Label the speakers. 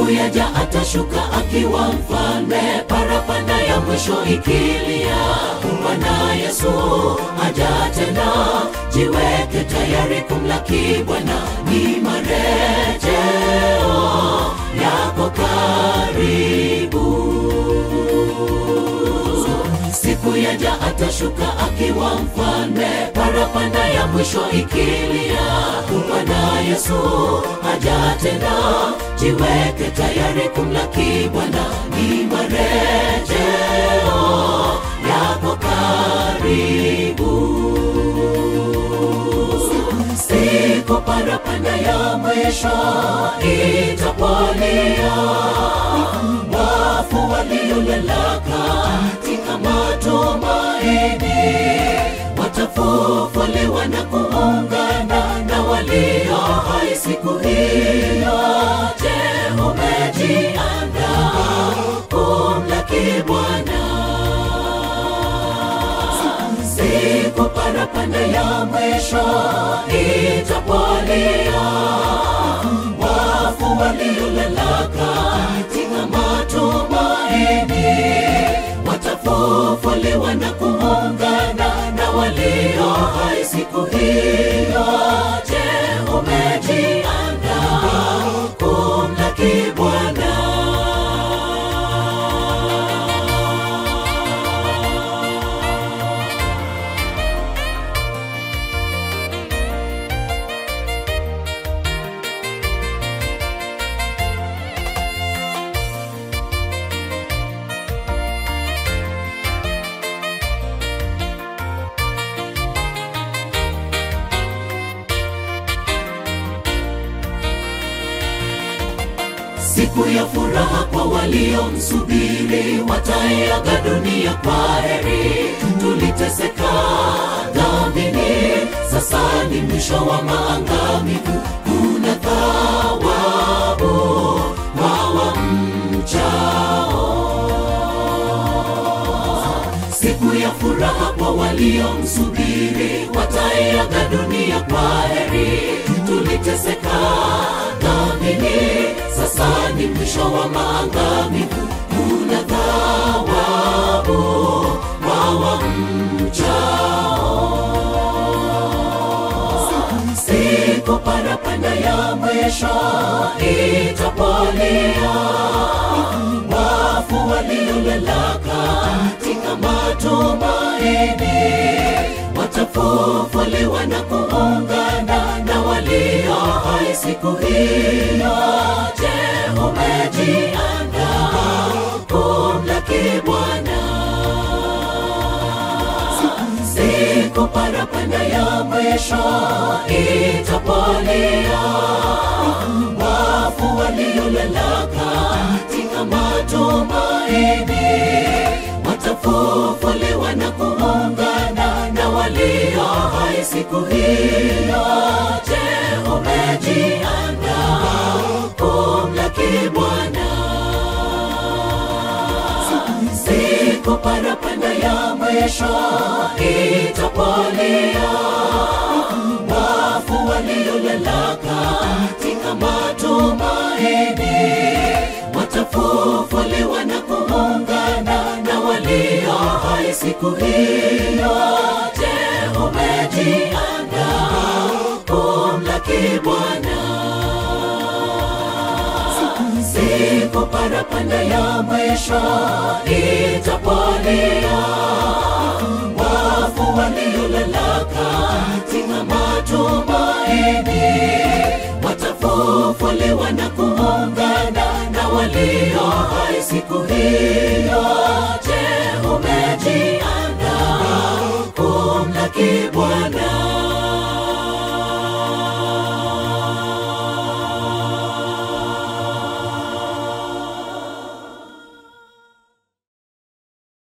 Speaker 1: siku yaja atashuka akiwa mfalme parapanda ya mwisho ikilia bwana yesu aja tena jiweke tayari kumlaki bwana ni marejeo yako karibu siku yaja atashuka akiwa mfalme parapanda ya mwisho ikilia bwana yesu aja tena jiweke tayari kumlaki bwana ni marejeo yako karibu siku parapanda ya mwisho itapolia wafu waliolala katika matumaini watafufuliwa na kuungana na walio hai siku hiyo je umejiandaa kumlaki bwana siku parapanda ya mwisho itapolia wafu waliolala katika matumaini watafufuliwa na kuungana na walio hai siku hiyo je umejiandaa kumlaki bwana siku ya furaha kwa waliomsubiri wataiaga dunia kwa heri tuliteseka dhambini sasa ni mwisho wa maangamivu kuna thawabu wawa mchao siku ya furaha kwa waliomsubiri wataiaga dunia kwa heri tuliteseka dhambini sasa ni mwisho wa maangamivu kuna thawabu wawa mchao siku parapanda ya mwisho itapolia wafu waliolala katika matumaini watafufuliwa na kuungana na walio hai siku hiyo je umejiandaa kumlaki bwana siku parapanda ya mwisho itapolia wafu waliolala katika matumaini watafufuliwa na kuungana na walio hai siku hiyo je umejiandaa kumlaki bwana siku parapanda ya mwisho itapolia wafu waliolala katika matumaini watafufuliwa na kuungana na walio hai siku hiyo je umejiandaa kumlaki bwana siku parapanda ya mwisho itapolia wafu waliolala katika matumaini watafufuliwa na kuungana na walio hai siku hiyo je umejiandaa kumlaki bwana